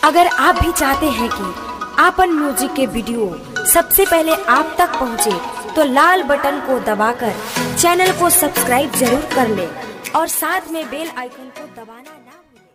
अगर आप भी चाहते हैं कि आपन म्यूजिक के वीडियो सबसे पहले आप तक पहुंचे, तो लाल बटन को दबाकर चैनल को सब्सक्राइब जरूर कर ले और साथ में बेल आइकन को दबाना ना भूलें।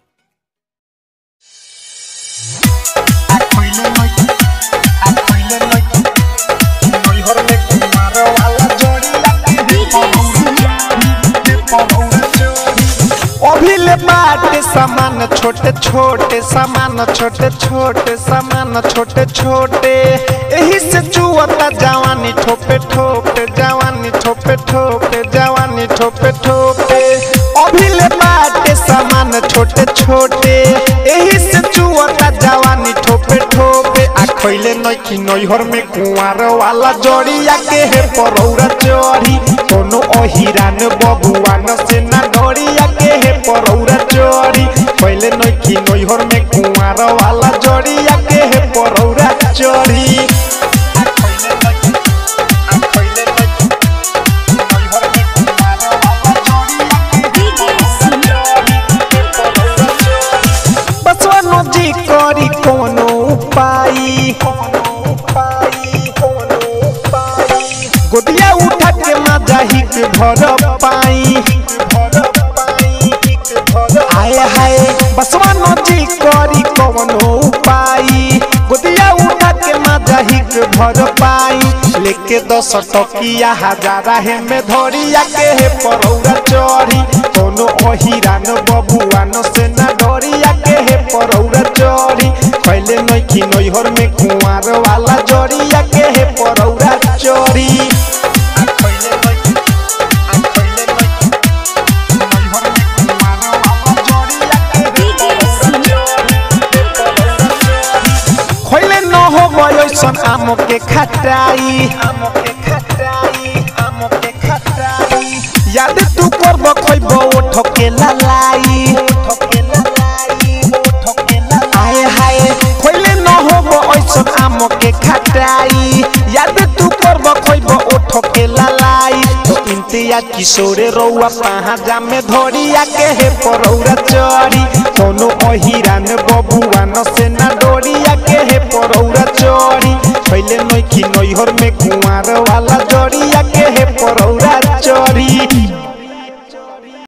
अभिले बाटे सामान छोटे छोटे सामान छोटे छोटे सामान छोटे छोटे यही से चुअता जवानी ठोपे ठोपे जवानी ठोपे ठोपे जवानी ठोपे ठोपे अभिले बाटे सामान छोटे छोटे यही से चुअता जवानी ठोपे ठोपे आ खइले नइखी नैहर में कुंवार वाला जड़िया के हे परौरा चढ़ी कोनो अहिरान बबुआन से ना डरिया के हे परौरा चढ़ी पहले नइखी नैहर में कुंवार वाला जड़िया के हे परौरा चढ़ी बसवनो जी करी कोनो उपाय गोदिया उठा के मजा हिक भर पाई आए हाय बसवनो जी करी कोनो उपाय गोदिया उठा के मजा हिक भर पाई लेके दस टकिया हजारा हे में धरिया के हे परौरा चढ़ी कोनो अहिरान बबुआन से ना डरिया के हे परौरा चढ़ी पहले नइखी नैहर में कुंवार वाला जड़िया के हे परौरा चढ़ी खोले न हो बयसन आम के खटाई आम के खटाई आम के खटाई याद तू करब खइब ओठ के ललाई ओठ के ललाई ओठ के ललाई आए हाय खोले न हो बयसन आम के खटाई याद तू करब खइब ओठ के ललाई तो इंतिया किशोरे रउआ पहाजा में धरिया के हे परौरा चढ़ी कोनो अहिरान बबुआन से ना डरिया के हे परौरा चढ़ी पहले नइखी नैहर में कुंवार वाला जड़िया के